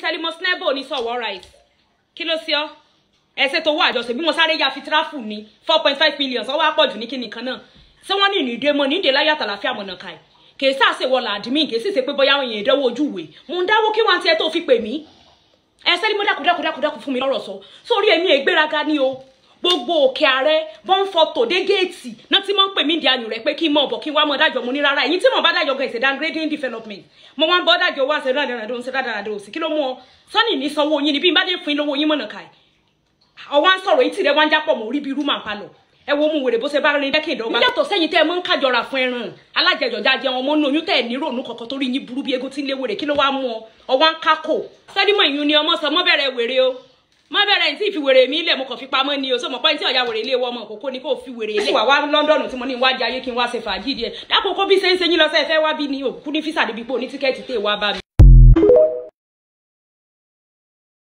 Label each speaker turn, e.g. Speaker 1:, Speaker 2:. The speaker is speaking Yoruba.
Speaker 1: Selimus Nebo ní sọ̀wọ́ right kí ló sí ọ ẹsẹ̀ tó wọ àjọṣe bí mo sáré ya fi tráfù ní four point five million sọ́wọ́ àpọ̀jù ní kíni kan náà ṣé wọ́n ní ìrìndé mọ́ ní ìdè láyé àtàlàfíà mọ̀nà ká ẹ̀ kì í sáàsì wọ làdìmí kì í sì ṣe pé bóyá àwọn èèyàn ìdánwò ojú ìwé mo ń dáwó kí wọ́n ti ẹ tó fi pè mí ẹ sẹ́ni mo dákun dákun dákun dákun fún mi lọ́rọ̀ sọ sórí èmi ìgbéraga ni o gbogbo òkè ààrẹ bọ́n fọ́tò dé géètì náà tí wọ́n ń pè mí di ayùn rẹ̀ pé kí n mọ̀ bọ̀ kí n wá mọ̀ dájọ́ mo ní rárá ẹ̀yin tí mo bá dájọ́ gan ìṣe downgrading development mo wá ń bọ́ dájọ́ wá ṣe dáadáa ṣe dáadáa ṣe kí ló mú ọ sọ́ni ní sanwó yín ni bí n bá dé fún yín lówó yín mọ̀nà ká ẹ̀ ọwọ́ à ń sọ̀rọ̀ etí rẹ̀ wá ń jápọ̀ mọ́ orí bí irú màá palọ̀ ẹ wo mu wèrè bó ṣe bá rin dẹ́kìn ìdọ́gba. yàtọ̀ sẹ́yìn tẹ́ ẹ mọ́ ń kájọra fún ẹran alájẹjọjà jẹ ọmọ nínú oyún tẹ́ ẹ ní ròónú kọ̀ọ̀kan torí yín burú bí egun tí ń lé wèrè kí ló wá mú ọ ọwọ́ ń kákò. sẹ́dímọ̀ ìyún ni ọmọ sọ mọ́ bẹ̀rẹ̀ wèrè o mọ́ bẹ̀rẹ̀ ní tí ìfi wèrè mi lẹ̀ mo kàn fi pamọ́ ni o sọ mọ̀ pé ní tí ọ̀ya wèrè ilé wọ́ ọmọ òkókó ni kò fi wèrè ilé. wà wá London tí mo ní wájú ayé kí n wá ṣe fàájì díẹ̀ dákòókò bí ṣe ń ṣe yín lọ sẹ́ẹ̀ fẹ́ wá bí ní òkú ní físà débi pé oní tíkẹ́ẹ̀tì tè wá bá mi.